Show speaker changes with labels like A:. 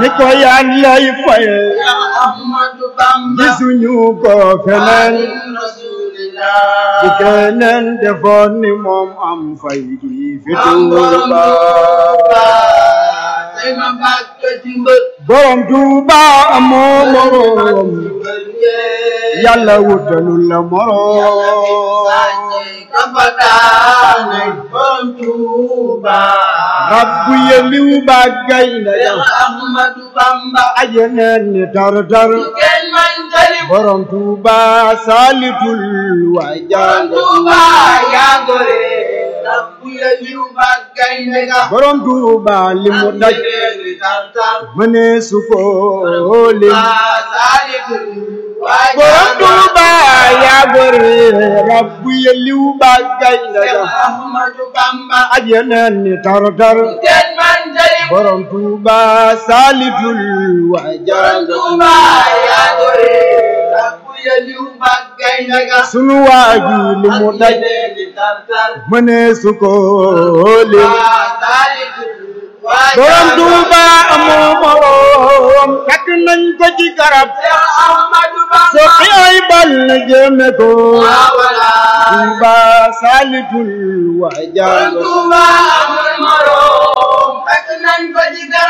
A: ni ko yàllay faye
B: Ahmadu Bamba
A: gisuñu ko feneen
B: Rasulillah
A: bu keneen defoon ni moom am fay gi fi
B: am borom
A: Tuuba
B: Tuuba tey ma bàkk ci mbër
A: borom Tuuba amoo moroom yàlla wutalul la moroom rabbu yeliw ba gaynde ya ajeneen ni tar-tar borom Tuuba saalitul waa jàng borom Tuuba li mu daj mëne su ko lim borom Tuuba yaa gore rabbu yeliw ba gaynde ya ajeneen ni tar-tar borom Tuuba saalitul waa jàng sunu waa ji li mu daj mëne su ko lim borom Tuuba amoo moroom takk nañ ko ci garab soqi ay bal jëme ko Tuuba saalitul waa jàng
B: Tuuba amul moroom fekk nañ ko ci garab